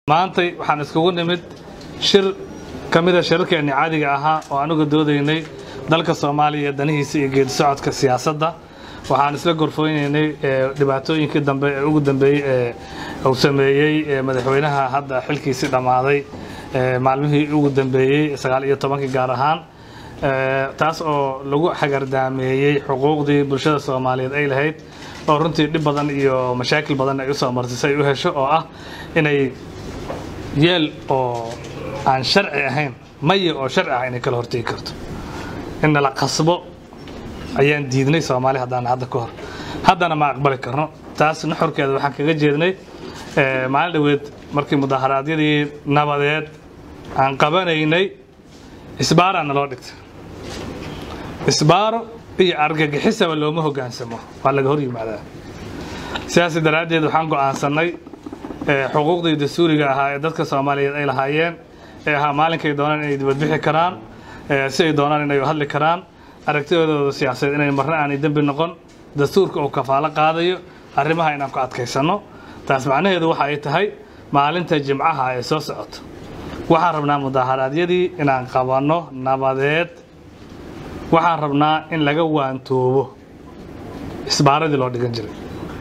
maantay waxaan iskugu nimid shir ka mida shirarkeenni caadiga ahaa oo anuga doodaynay dalka soomaaliya danihiisa iyo geedi socodka siyaasadda waxaan isla gorfooynaynay dhibaatooyinkii dambe ee ugu dambeeyey ee uu sameeyey madaxweynaha hadda xilkiisii dhammaaday maalmihii ugu dambeeyey sagaal iyo tobankii gaar ahaan taas oo lagu xagardaameeyey xuquuqdii bulshada soomaaliyeed ay lahayd oo runtii dhib badan iyo mashaakil badan ay usoo marsisay u hesho oo ah inay yeel oo aan sharci ahayn maya oo sharci ah inay kala hortegi karto in nala qasbo ayaan diidnay soomaali haddaan hadda ka hor haddana ma aqbali karno taas nuxurkeeda waxaan kaga jeednay maalin dhaweed markii mudaharaadyadii nabadeed aan qabanaynay isbaaraa naloo dhigtay isbaaro iyo argagixisaba looma hoggaansamo waa laga hor yimaadaa sidaas daraaddeed waxaan go'aansannay xuquuqdii dastuuriga ahaa ee dadka soomaaliyeed ay lahaayeen ee ahaa maalinkay doonaan inay dibadbixi karaan si ay doonaan inay hadli karaan aragtidooda siyaasadeed inay marna aanay dembi noqon dastuurka uu kafaalo qaadayo arrimaha inaan ku adkaysanno taas macnaheedu waxa ay tahay maalinta jimcaha ee soo socoto waxaan rabnaa mudaharaadyadii inaan qabanno nabadeed waxaan rabnaa in laga waantoobo isbaaradii loo dhigan jiray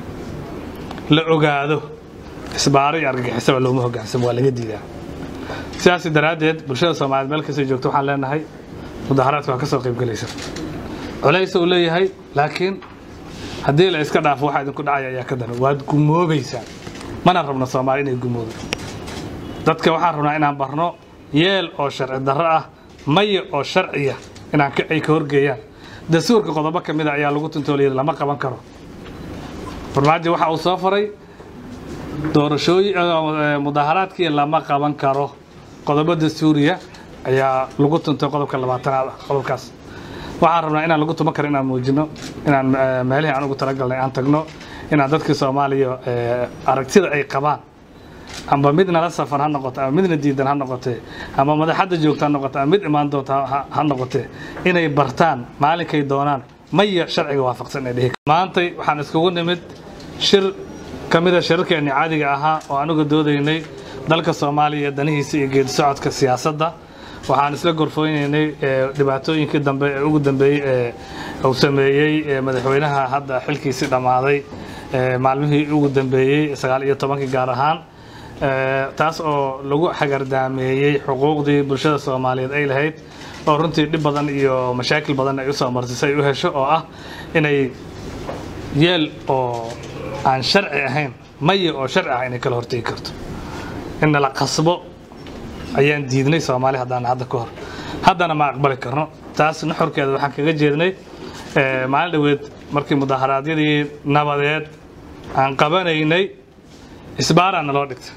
la ogaado isbaaro iyo argagixisaba looma hoggaansamo waa laga diidaa sidaas daraaddeed bulshada soomaaliyeed meel kastay joogto waxaan leenahay mudaharaadka waa ka soo qayb gelaysa culays uu leeyahay laakiin haddii la iska dhaafo waxaa idinku dhacaya ayaa ka daran waad gumoobaysaan mana rabno soomaali inay gumoodo dadka waxaan rabnaa inaan barno yeel oo sharci darro ah maya oo sharciya inaan ay ka horgeeyaan dastuurka qodobo ka mida ayaa lagu tuntooliyay lama qaban karo farmaajo waxa uu soo faray doorashooyin mudaharaadkii lama qaban karo qodobo dastuuriya ayaa lagu tuntay qodobka labaatanaad qodobkaas waxaan rabnaa inaan lagu tuman karo inaan muujino inaan meelihii aan ugu talagalnay aan tagno inaan dadkii soomaaliya aragtida ay qabaan amba mid nala safar ha noqoto ama midna diidan ha noqotee ama madaxadda joogta ha noqoto ama mid imaan doonta ha noqotee inay bartaan maalinkay doonaan maya sharciga waafaqsan ee dhihi maantay waxaan iskugu nimid shir ka mida shirarkeenni caadiga ahaa oo anuga doodaynay dalka soomaaliya danihiisa iyo geedi socodka siyaasadda waxaan isla gorfooynaynay dhibaatooyinkii dambe ee ugu dambeeyey ee uu sameeyey madaxweynaha hadda xilkiisii dhammaaday maalmihii ugu dambeeyey sagaal iyo tobankii gaar ahaan taas oo lagu xagardaameeyey xuquuqdii bulshada soomaaliyeed ay lahayd oo runtii dhib badan iyo mashaakil badan ay usoo marsisay u hesho oo ah inay yeel oo aan sharci ahayn maya oo sharci ah inay kala hortegi karto in nala qasbo ayaan diidnay soomaali haddaan hadda ka hor haddana ma aqbali karno taas nuxurkeeda waxaan kaga jeednay maalin dhaweed markii mudaharaadyadii nabadeed aan qabanaynay isbaaraa naloo dhigtay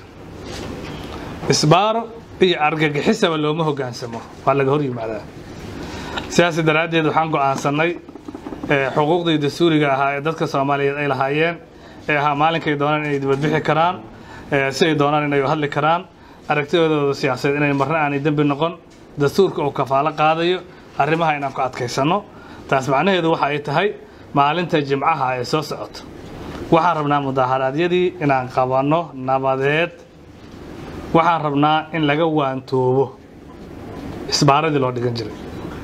isbaaro iyo argagixisaba looma hoggaansamo waa laga hor yimaadaa sidaas daraaddeed waxaan go'aansannay xuquuqdii dastuuriga ahaa ee dadka soomaaliyeed ay lahaayeen ee ahaa maalinkay doonaan inay dibadbixi karaan si ay doonaan inay hadli karaan aragtidooda siyaasadeed inay marna aanay dembi noqon dastuurka uu kafaalo qaadayo arrimaha inaan ku adkaysanno taas macnaheedu waxa ay tahay maalinta jimcaha ee soo socoto waxaan rabnaa mudaharaadyadii inaan qabanno nabadeed waxaan rabnaa in laga waantoobo isbaaradii loo dhigan jiray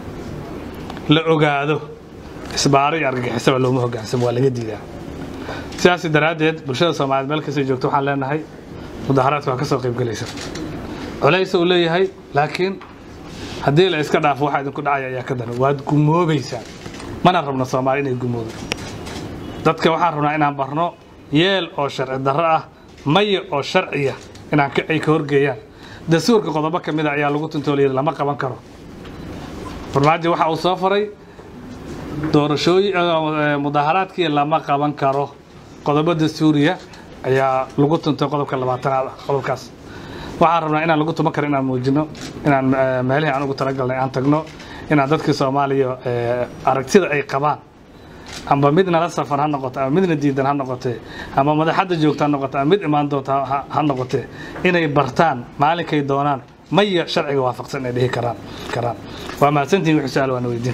la ogaado isbaaro iyo argagixisaba looma hoggaansamo waa laga diidaa sidaas daraaddeed bulshada soomaaliyeed meel kastay joogto waxaan leenahay mudaharaadka waa ka soo qayb gelaysa culays uu leeyahay laakiin haddii la iska dhaafo waxaa idinku dhacaya ayaa ka daran waad gumoobaysaan mana rabno soomaali inay gumoodo dadka waxaan rabnaa inaan barno yeel oo sharci darro ah maya oo sharciya inaan ay ka horgeeyaan dastuurka qodobo ka mida ayaa lagu tuntooliyay lama qaban karo farmaajo waxa uu soo faray doorashooyin mudaharaadkii lama qaban karo qodobo dastuuriya ayaa lagu tuntay qodobka labaatanaad qodobkaas waxaan rabnaa inaan lagu tuman karo inaan muujino inaan meelihii aan ugu talagalnay aan tagno inaan dadkii soomaaliya aragtida ay qabaan amba mid nala safar ha noqoto ama midna diidan ha noqotee ama madaxadda joogta ha noqoto ama mid imaan doonta ha noqotee inay bartaan maalinkay doonaan maya sharciga waafaqsan ay dhihi karaan karaan waa mahadsantihin wixii su-aal waana weydiin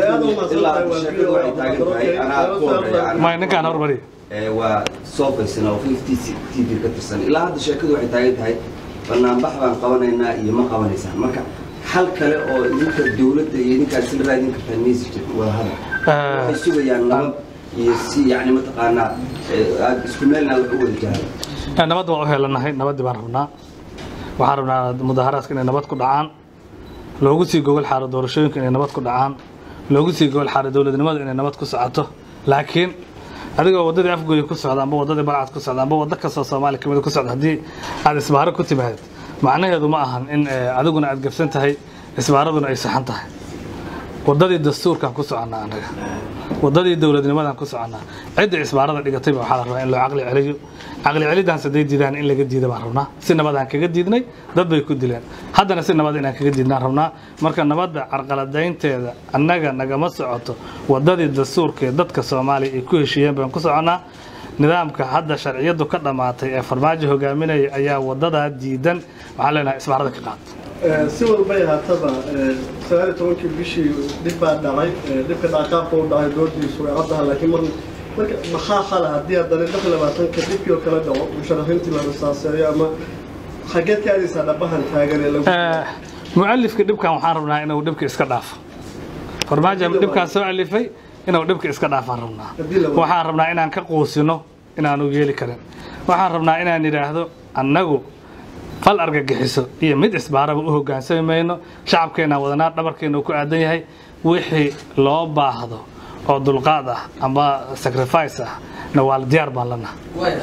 karta ninkaan hormariya waa soo faysana oo t v ka tirsan ilaa hadda sheekadu waxay taagan tahay banaanbax baan qabanaynaa iyo ma qabanaysaan marka xal kale oo idinka dowladda iyo idinkaad isla raadin kartaan maysi jirin wadahadal waxay sugayaan nabad iyo si yacni mataqaanaa eh, aad isku meelna wax u wada jahado nabadda waan u helanahay nabaddii baan rabnaa waxaan rabnaa mudaharaadka inay nabad ku dhacaan loogu sii gogol xaaro doorashooyinka inay nabad ku dhacaan loogu sii gogol xaaro dowladnimada inay nabad ku socoto laakiin adigoo waddadii afgooyi ku socda amba waddadii balcad ku socda amba waddo kastoo soomaaliya kamid ku socda haddii aad isbaaro ku timaad macnaheedu ma ahan in eh, adiguna aad gabsan tahay isbaaraduna ay saxan tahay waddadii dastuurkaan ku soconnaa annaga waddadii dowladnimadaan ku soconnaa cidda isbaarada dhigatayba waxaa la rabaa in loo caqli celiyo caqli celidaans hadday diidaan in laga diida baan rabnaa si nabadaan kaga diidnay dad bay ku dileen haddana si nabad inaan kaga diidnaan rabnaa marka nabadda carqaladaynteeda annaga nagama socoto waddadii dastuurka ee dadka soomaaliya ay ku heshiiyeen baan ku soconnaa nidaamka hadda sharciyadu ka dhammaatay ee farmaajo hogaaminaya ayaa wadadaa diidan waxaan leenahay isbaarada ka qaad si walbay haataba sagaal iyo tobankii bishii dhib baa dhacay dhibka dhaqaaqka u dhacay doodiisu way caddaha laakiin mar marka maxaa xala haddii haddana lix iyo labaatanka dhibkii oo kale dhaco musharaxiintii la rasaaseeyo ama xageed ka aadaysaa dhabahan taagan ee lagu mualifka dhibkan waxaan rabnaa inuu dhibka iska dhaafo farmaajo dhibkaan soo alifay inuu dhibka iska dhaafaan rabnaa waxaan rabnaa inaan ka quusino inaanu yeeli karin waxaan rabnaa inaan idhaahdo annagu fal argagixiso iyo mid isbaaraba u hogaansami mayno shacabkeenaan wadanaa dhabarkeena uu ku aadan yahay wixii loo baahdo oo dulqaad ah ama sacrifice ah na waa diyaar baan lanaha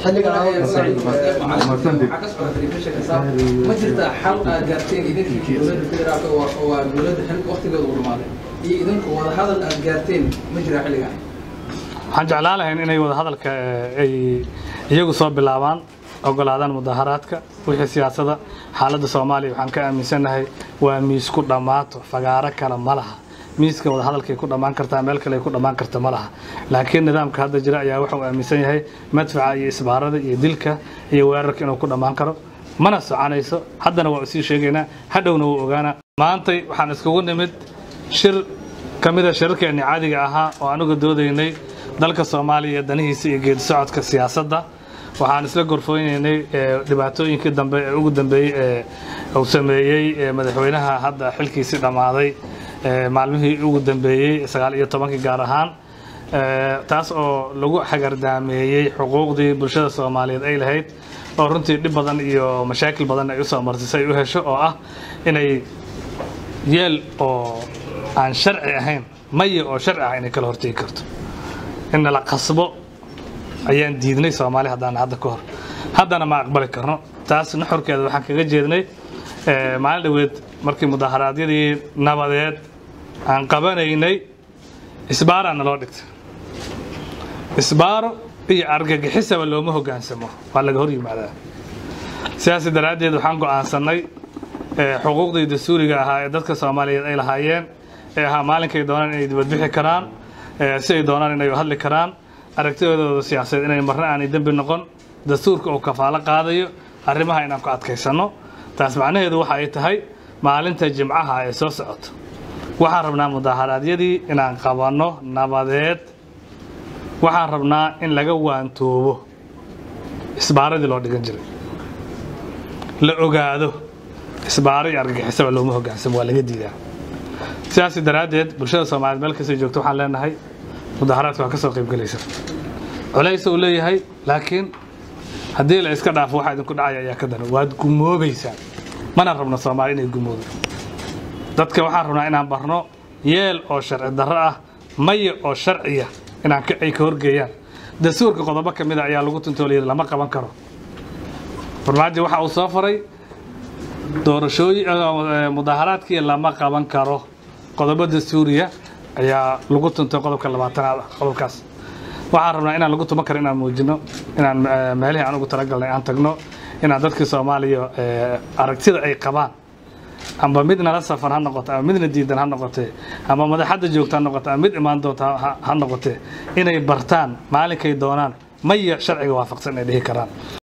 ma jirtaa xal aad gaarteen idinkii dowladda federaalka oo waa dowladda xilka waqtigeeda u dhamaaday iyo idinku wada hadal aad gaarteen ma jiraa xilligan waxaan jeclaan lahayn inay wada hadalka eh, ay iyagu soo bilaabaan ogolaadaan mudaharaadka wixii siyaasada xaaladda soomaaliya waxaan ka aaminsanahay waa miis ku dhammaato fagaaro kale ma laha miiska wada hadalkay ku dhammaan kartaa meel kale ay ku dhammaan karta ma laha laakiin nidaamka hadda jira ayaa wuxuu aaminsan yahay madfaca iyo isbaarada iyo dilka iyo weerarka inuu ku dhammaan karo mana soconayso haddana waa usii sheegaynaa hadhowna wuu ogaanaa maantay waxaan iskugu nimid shir ka mida shirarkeenni caadiga ahaa oo anugu doodaynay dalka soomaaliya iyo danihiisa iyo geedi socodka siyaasadda waxaan isla gorfooynaynay eh, dhibaatooyinkii dambe ee ugu dambeeyey ee uu sameeyey eh, madaxweynaha hadda xilkiisii dhammaaday eh, maalmihii ugu dambeeyey sagaal iyo tobankii gaar ahaan Eh, taas oo lagu xagardaameeyey xuquuqdii bulshada soomaaliyeed ay lahayd oo runtii dhib badan iyo mashaakil badan ay usoo martay si ay u hesho oo ah inay yeel oo aan sharci ahayn maya oo sharci ah inay kala hortegi karto in nala qasbo ayaan diidnay soomaali haddaan hadda ka hor haddana ma aqbali karno taas nuxurkeeda waxaan kaga jeednay eh, maalin dhaweed markii mudaharaadyadii nabadeed aan qabanaynay isbaaraa naloo dhigtay isbaaro iyo argagixisaba looma hogaansamo waa laga hor yimaadaa sidaas daraaddeed waxaan go'aansannay eh, xuquuqdii dastuuriga ahaa ee dadka soomaaliyeed ay lahaayeen ee ahaa maalinkay doonaan inay dibadbixi karaan eh, si ay doonaan inay hadli karaan aragtidooda siyaasadeed inay marna aanay dembi noqon dastuurka uu kafaalo qaadayo arrimaha inaan ku adkaysanno taas macnaheedu waxa ay tahay maalinta jimcaha ee soo socoto waxaan rabnaa mudaharaadyadii inaan qabanno nabadeed waxaan rabnaa in laga waantoobo isbaaradii loo dhigan jiray la ogaado isbaaro iyo argagixisaba looma hogaansamo waa laga diidaa sidaas daraaddeed bulshada soomaaliyeed meel kastay joogto waxaan leenahay mudaharaadka waa ka soo qaybgelaysa culays uu leeyahay laakiin haddii la iska dhaafo waxaa idinku dhacaya ayaa ka dana waad gumoobaysaa mana rabno soomaali inay gumoodo dadka waxaan rabnaa inaan barno yeel oo sharci darro ah maya oo sharciya inaan ka ay ka horgeeyaan dastuurka qodobo ka mida ayaa lagu tuntooliyay lama qaban karo farmaajo waxa uu soo faray doorashooyin eh, mudaharaadkii lama qaban karo qodobo dastuuriya ayaa lagu tuntay qodobka labaatanaad ah qodobkaas waxaan rabnaa inaan lagu tuman karo inaan muujino inaan eh, meelihii aan ugu talagalnay aan tagno inaan dadkii soomaaliya eh, aragtida ay qabaan amba mid nala safan ha noqoto ama midna diidan ha noqotee ama madaxadda joogta ha noqoto ama mid imaan doonta ha- ha noqotee inay bartaan maalinkay doonaan maya sharciga waafaqsan inay dhihi karaan